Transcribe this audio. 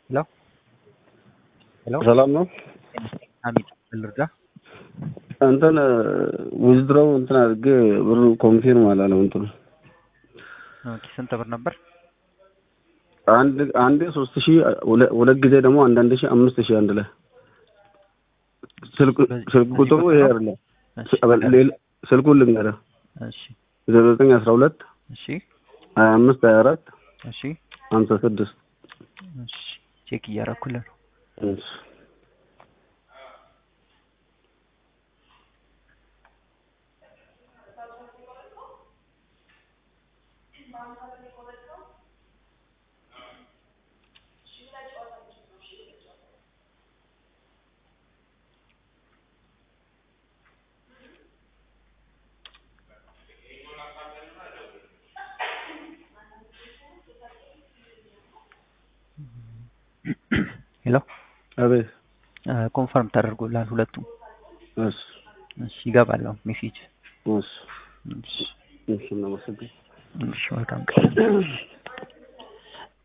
ሄሎ ሄሎ ሰላም ነው። አሚን ልርዳ። እንትን ዊዝድሮው እንትን አድርጌ ብሩ ኮንፊርም አላለም። እንትኑ ኦኬ ስንት ብር ነበር? አንድ አንዴ ሶስት ሺህ ሁለት ጊዜ ደግሞ አንዳንድ ሺህ አምስት ሺህ አንድ ላይ ስልክ ስልክ ቁጥሩ ይሄ አይደለም። እሺ ሌላ ስልኩን ልንገርህ እሺ ዜሮ ዘጠኝ አስራ ሁለት እሺ ሀያ አምስት ሀያ አራት እሺ ሀምሳ ስድስት እሺ ቼክ እያደረኩልህ ነው። ሄሎ አቤት ኮንፈርም ተደርጎላል ሁለቱም። እሺ እሺ ይገባል አሁን ሜሴጅ። እሺ እሺ እሺ እናመሰግን እሺ መልካም ቀን።